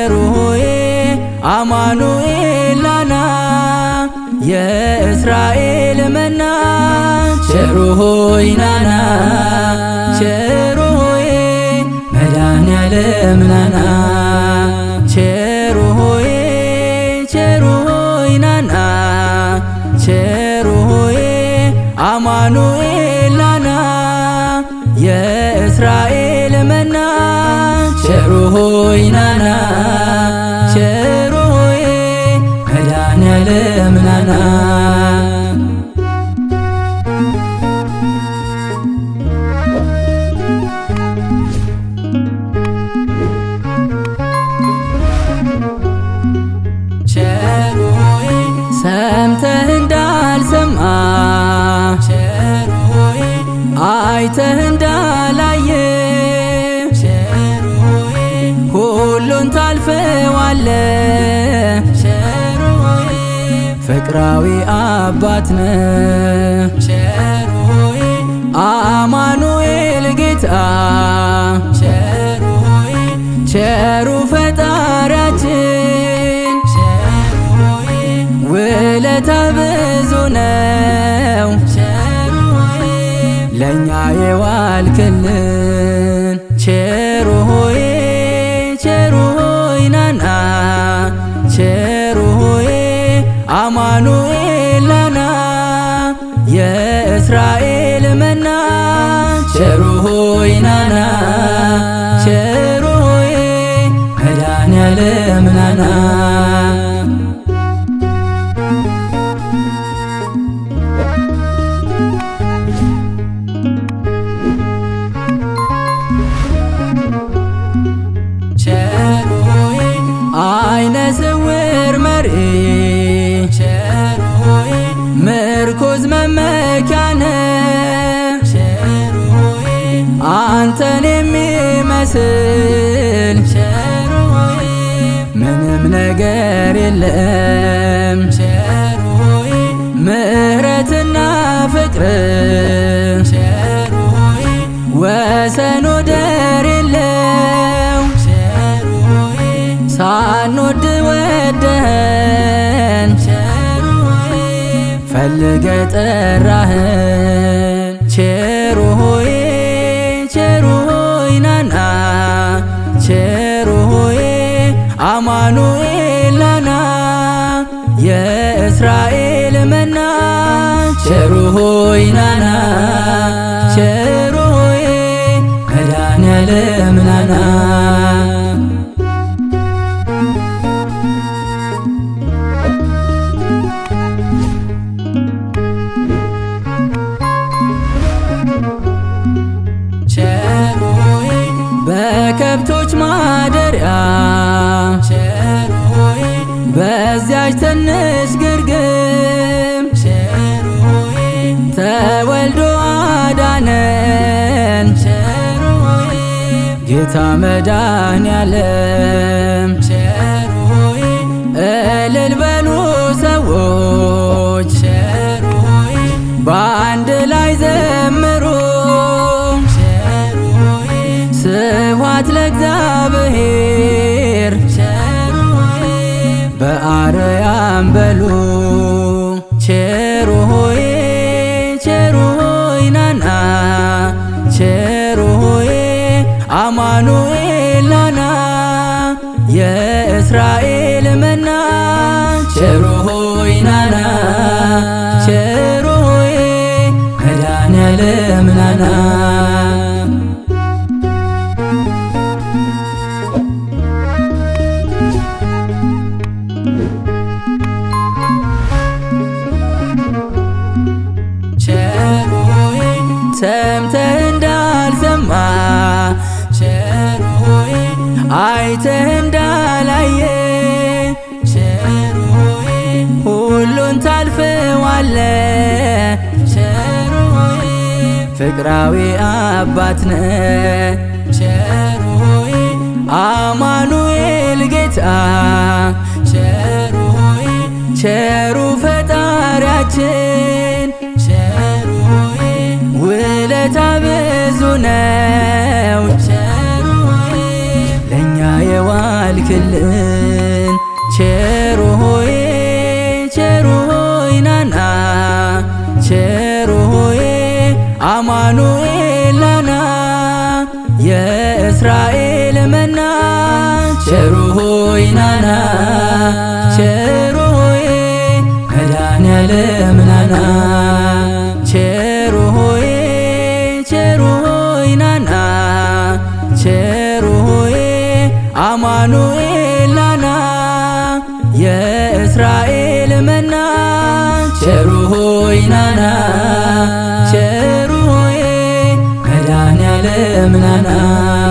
ቸሩ ሆይ አማኑኤል ናና የእስራኤል መና ቸሩ ሆይ ናና ቸሩ ሆይ መድኃኔዓለም ናና ቸሩ ሆይ ቸሩ ሆይ ናና ቸሩ ሆይ አማኑኤል ናና የእስራኤል መና ቸሩ ሆይ ናና ቸሩ ሆይ መድኃኔዓለም ናና ቸሩ ሆይ ሰምተህ እንዳልሰማ ቸሩ ሆይ አይተህ እንዳላየ ቸሩ ሆይ ሁሉን ታልፈዋለ ቸሩ ሆይ ፍቅራዊ አባት ነ ቸሩ ሆይ አማኑኤል ጌታ ቸሩ ሆይ ቸሩ ፈጣሪያችን ቸሩ ሆይ ውለታ ብዙ ነው ቸሩ ሆይ ለእኛ የዋልክልን ቸሩ ሆይ ቸሩ ሆይ ናና ቸሩ ሆይ አማኑኤል ናና የእስራኤል መና ቸሩ ሆይ ናና ቸሩ ሆይ መድኃኔዓለም ናና ቸሩ ሆይ አይነ ስውር መሪ ቸሩ ሆይ ምርኩዝ መመኪያነ ቸሩ ሆይ አንተን የሚመስል ቸሩ ሆይ ምንም ነገር የለም ቸሩ ሆይ ምሕረትና ፍቅር ቸሩ ሆይ ወሰን ወደር የለው ቸሩ ሆይ ሳንወድ ወደህን ቸሩ ሆይ ፈልገ ጠራህን ቸሩ ሆይ ቸሩ ሆይ ናና ቸሩ ሆይ አማኑኤል ናና የእስራኤል መና ቸሩ ሆይ ናና ቸሩ ሆይ መድኃኔዓለም ናና ቸሩ ሆይ በከብቶች ማደሪያ ቸሩ ሆይ በዚያች ትንሽ ግርግም ቸሩ ሆይ ተወልዶ አዳነን ቸሩ ሆይ ጌታ መድኃኔዓለም ቸሩ ሆይ እልል በሉ ሰዎች ቸሩ ሆይ በአንድ ላይ ዘምሩ ቸሩ ሆይ ስብሐት ለእግዚአብሔር ቸሩ ሆይ በአርያም በሉ ቸሩ ሆይ ቸሩ ሆይ ናና ቸሩ ሆይ አማኑኤል ናና የእስራኤል መና ቸሩ ሆይ ናና ቸሩ ሆይ መድኃኔዓለም ናና ቸሩ ሆይ ሰምተህ እንዳልሰማ ቸሩ ሆይ አይተህ እንዳላየ ቸሩ ሆይ ሁሉን ታልፈዋለ ቸሩ ሆይ ፍቅራዊ አባት ነ ቸሩ ሆይ አማኑኤል ጌታ ቸሩ ሆይ ቸሩ ፈጣሪያችን ቸሩ ሆይ ውለታ ብዙ ነው ቸሩ ሆይ ለእኛ የዋልክልን የእስራኤል መና ቸሩ ሆይ ናና ቸሩ ሆይ መድኃኔዓለም ናና ቸሩ ሆይ ቸሩ ሆይ ናና ቸሩ ሆይ አማኑኤል ናና የእስራኤል መና ቸሩ ሆይ ናና ቸሩ ሆይ መድኃኔዓለም ናና